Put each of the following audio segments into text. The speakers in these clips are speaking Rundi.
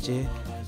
wanje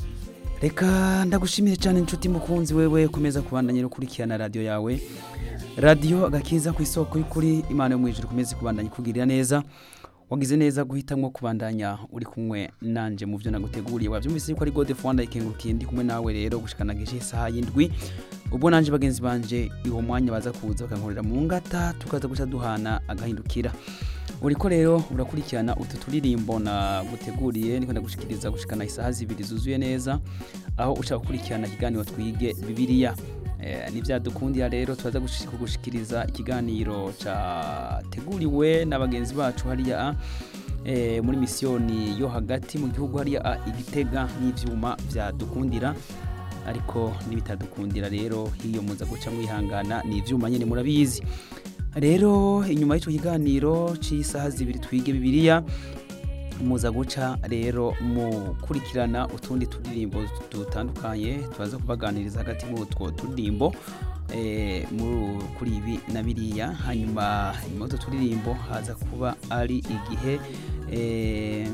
reka ndagushimire cyane inshuti mukunzi wewe komeza kubandanya no kurikirana radiyo yawe radiyo agakiza ku isoko y'ukuri imana yo mu ijuru komeze kubandanya ikugirira neza wagize neza guhitamwo kubandanya uri kumwe nanje mu byo naguteguriye wabyumvise yuko ari gode fwanda ikengurukiye ndi kumwe nawe rero gushikana gishe isaha y'indwi ubwo nanje bagenzi banje iwo mwanya baza kuza bakankorera mu ngata tukaza guca duhana agahindukira uriko rero urakurikirana utu turirimbo naguteguriye niko ndagushikiriza gushikana isaha zibiri zuzuye neza aho ushaka gukurikirana ikiganiro twige bibiliya Eh, nivyadukundira rero turaza gushi- kugushikiriza ikiganiro categuriwe n'abagenzi bacu hariya eh, muri misiyoni yo hagati mu gihugu hariya ah, igitega n'ivyuma vyadukundira ariko nibitadukundira rero hiyo muza guca mwihangana ni ivyuma nyene murabizi rero inyuma y'ico kiganiro c'isaha zibiri twige bibiliya muza guca rero mukurikirana utundi turirimbo dutandukanye turaza kubaganiriza hagati muri utwo turirimbo eh, muri- kuri ibi na biriya hanyuma nyuma y'utwo turirimbo haza kuba ari igihe eh,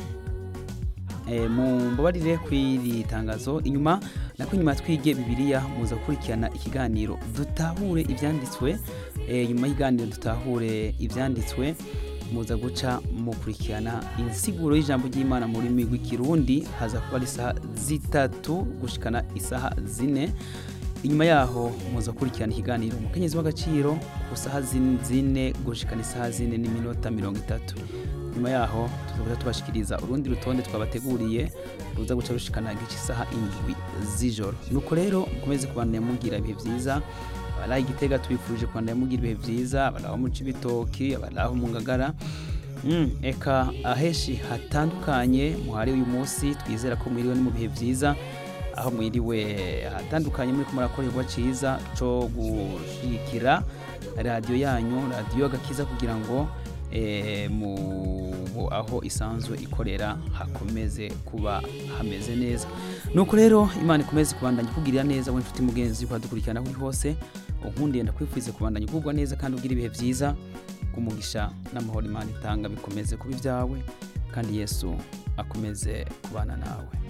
eh, mumbabarire kw'iri tangazo inyuma nako inyuma twige bibiliya muza gukurikirana ikiganiro dutahure ivyanditswe eh, nyuma y'ikiganiro dutahure ivyanditswe muza guca mukurikirana insiguro y'ijambo ry'imana mu rurimi rw'ikirundi haza kuba ari isaha zitatu gushikana isaha zine inyuma yaho muza gukurikirana ikiganiro umukenyezi w'agaciro ku saha zin- zine gushikana isaha zine n'iminota mirongo itatu nyuma yaho tuzaguca tubashikiriza urundi rutonde twabateguriye ruza guca rushikana igice isaha indwi z'ijoro nuko rero mukomeze kubandanya mugira ibihe vyiza abari igitega tubifurije kubandanya mugira ibihe vyiza abari aho mu cibitoki abari aho mu ngagara Mm, eka aheshi hatandukanye muhari uyu munsi twizera ko mwiriwe ni mu bihe vyiza aho mwiriwe hatandukanye muri kumurakorerwa ciza co gushigikira radiyo yanyu radiyo agakiza kugira ngo eh, mu aho isanzwe ikorera hakomeze kuba hameze neza nuko rero imana ikomeze kubandanya ikugirira neza we nshuti mugenzi ukadukurikirana kuri hose unkundiye ndakwifuriza kubandanya ugubwa neza kandi ugira ibihe vyiza kumugisha n'amahoro imana itanga bikomeze kuba ibyawe kandi yesu akomeze kubana nawe